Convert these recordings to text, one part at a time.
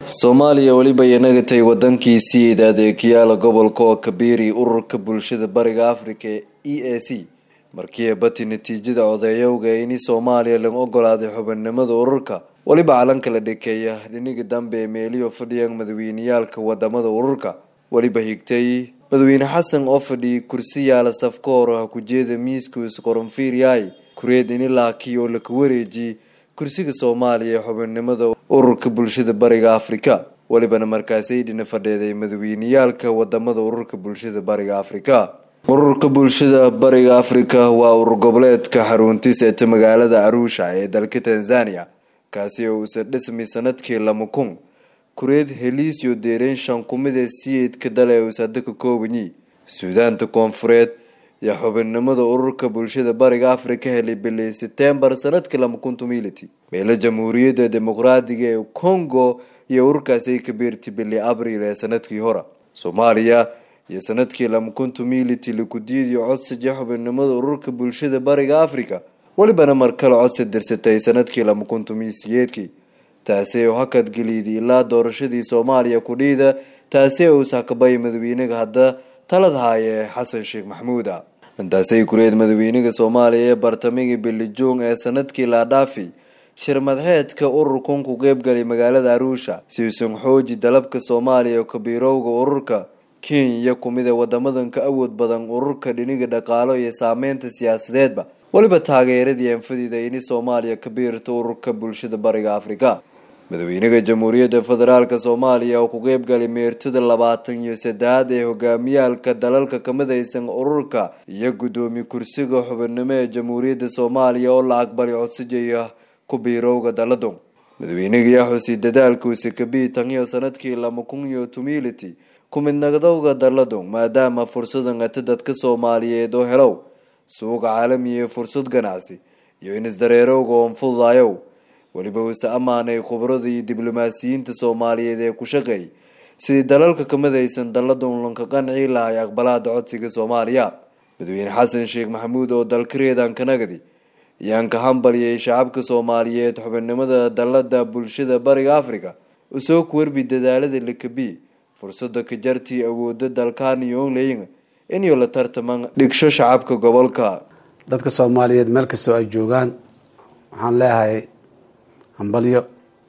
soomaaliya weliba inagatay wadankiisii adeegyaala gobolka oo kabiiri ururka bulshada bariga afrika ee e a c markii bati natiijada codeeyowga ini soomaaliya laga ogolaaday xubinimada ururka weliba calanka la dhikeeya dhiniga dambe ee meeliyo fadhiyan madaweyneyaalka wadamada ururka weliba higtay madaxweyne xasan oo fadhiyay kursi yaala safka hor ha ku jeeda miiska isqoronfiiryahay kureed ini laakiyo laka wareejiyey kursiga soomaaliya ee xubinnimada ururka bulshada bariga afrika welibana markaasay dhina fadheeday madaweyneyaalka wadamada ururka bulshada bariga afrika ururka bulshada bariga afrika waa urur goboleedka xaruntiis eeta magaalada aruusha ee dalka tanzania kaasi oo uusa dhismay sanadkii lama kun kureed heliisyo deereen shan kumida siyeedka dale uusa hadda ka koobanyi suudaanta koonfureed iyo xubinnimada ururka bulshada bariga afrika helay bilii setembar sanadkii lama kun tumility meelo jamhuuriyadda dimuqraadiga ee congo iyo ururkaasi ka biirtay bilii abriil ee sanadkii hore soomaaliya iyo sanadkii lama kun tumility lakudiyadiyo codsiga xubinnimada ururka bulshada bariga afrika welibana mar kale codsi dirsatay sanadkii lama kun tumiisiyeedkii taasi oo hakad geliyday ilaa doorashadii soomaaliya kudhiida taasi oo sakabay madaxweynaga hadda talad haaya xasan sheekh maxamuuda intaasay kureed madaxweynaga soomaaliya ee bartamigii bilijoong ee sanadkii laadhaafi shir madxeedka ururkan ku qeybgalay magaalada aruusha siusan xooji dalabka soomaaliya kabiirowga ururka kenya kumida wadamadan ka awood badan ururka dhiniga dhaqaalo iyo saameynta siyaasadeedba weliba taageeradii anfadiida ini soomaaliya ka biirto ururka bulshada bariga afrika madaxweynaha jamhuuriyadda federaalk soomaaliya oo ku qeybgalay meertada labaatan iyo saddexaad ee hogaamiyaalka dalalka kamidaysan ururka iyo guddoomiye kursiga xubinnimo ee jamhuuriyadda soomaaliya oo la aqbalay codsijaya ku biirowga daladon madaxweynaga yaa xusay dadaalkuusa kabii tan iyo sanadkii lama kun iyo tumility kumidnaqdowga daladon maadaama fursadan ata dadka soomaaliyeed oo helow suuqa caalamiya ee fursad ganacsi iyo inisdareerowga oon fududayow weliba uuse ammaanay khubrada iyo diblomaasiyiinta soomaaliyeed ee ku shaqeey sidii dalalka kamidaysan daladon lanka qancii lahay aqbalaada codsiga soomaaliya madaxweyne xasan sheekh maxamuud oo dalkareedan kanagadi ayaan ka hambaliyay shacabka soomaaliyeed xubinnimada dalada bulshada bariga afrika usoo kuwerbi dadaalada lakabi fursada ka jartii awooda dalkan iyo onlayn inyo la tartaman dhigsho shacabka gobolka dadka soomaaliyeed meel kastoo ay joogaan waxaan leeyahay hambalyo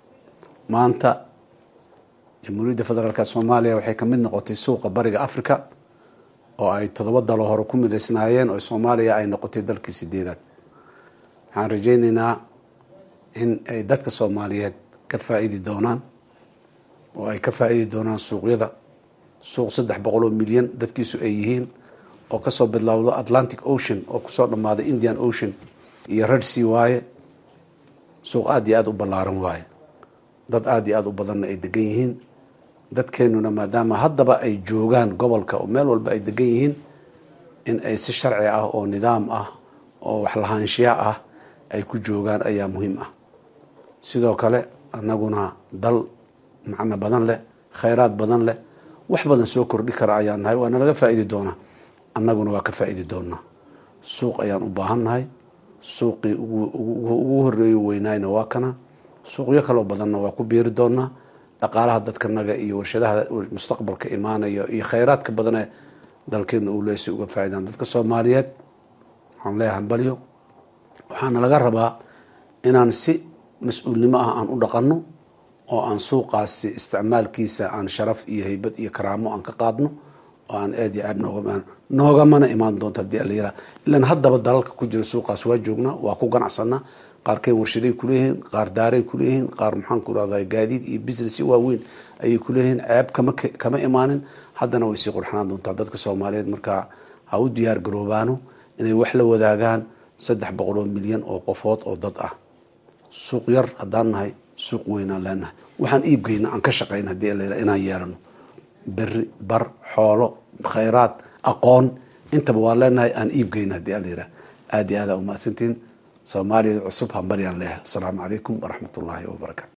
maanta jamhuuriyadda federaalk soomaaliya waxay ka mid noqotay suuqa bariga africa oo ay toddoba dalo hore ku midaysnaayeen oo soomaaliya ay noqotay dalkii sideedaad waxaan rajayneynaa in ay dadka soomaaliyeed ka faa-iidi doonaan oo ay ka faa-iidi doonaan suuqyada suuq saddex boqol oo milyan dadkiisu ay yihiin oo kasoo bilowdo atlantic ocean oo kusoo dhammaaday indian ocean iyo red sea waaye suuq aada iyo aada u ballaaran waaye dad aada iyo aada u badanna ay degan yihiin dadkeenuna maadaama haddaba ay joogaan gobolka oo meel walba ay degan yihiin in ay si sharci ah oo nidaam ah oo waxlahaanshiya ah ay ku joogaan ayaa muhiim ah sidoo kale annaguna dal macno badan leh khayraad badan leh wax badan soo kordhi kara ayaan nahay waana laga faa-iidi doonaa annaguna waa ka faa-iidi doonaa suuq ayaan u baahan nahay suuqii ugu horeeyo weynaayna waa kana suuqyo kaloo badanna waa ku biiri doonaa dhaqaalaha dadkanaga iyo warshadaha mustaqbalka imaanayo iyo khayraadka badanee dalkeena uu leesay uga faaidaan dadka soomaaliyeed waxaan leeyahay hambalyo waxaana laga rabaa inaan si mas-uulnimo ah aan u dhaqanno oo aan suuqaasi isticmaalkiisa aan sharaf iyo haybad iyo karaamo aan ka qaadno oo aan aad iyo aad nooga noogamana imaan doonto hadii alayira ilan haddaba dalalka ku jira suuqaas waa joognaa waa ku ganacsanaa qaarkeen warshaday kuleeyihiin qaar daaray kuleeyihiin qaar maxaan ku rahdaa gaadiid iyo business waaweyn ayay kuleeyihiin ceeb kama kama imaanin haddana way sii qurxanaan doontaa dadka soomaaliyeed markaa ha u diyaar garoobaano inay wax la wadaagaan saddex boqol oo milyan oo qofood oo dad ah suuq yar haddaan nahay suuq weynaan leenahay waxaan iibgeyna aan ka shaqayn hadii alayira inaan yeelano beri bar xoolo khayraad aqoon intaba waa leenahay aan iibgeyna hadii alayira aada iyo aada umahadsantiin soomaaliyad cusub hambalyaan leeyahay asalaamu calaykum waraxmat ullaahi wabarakaatu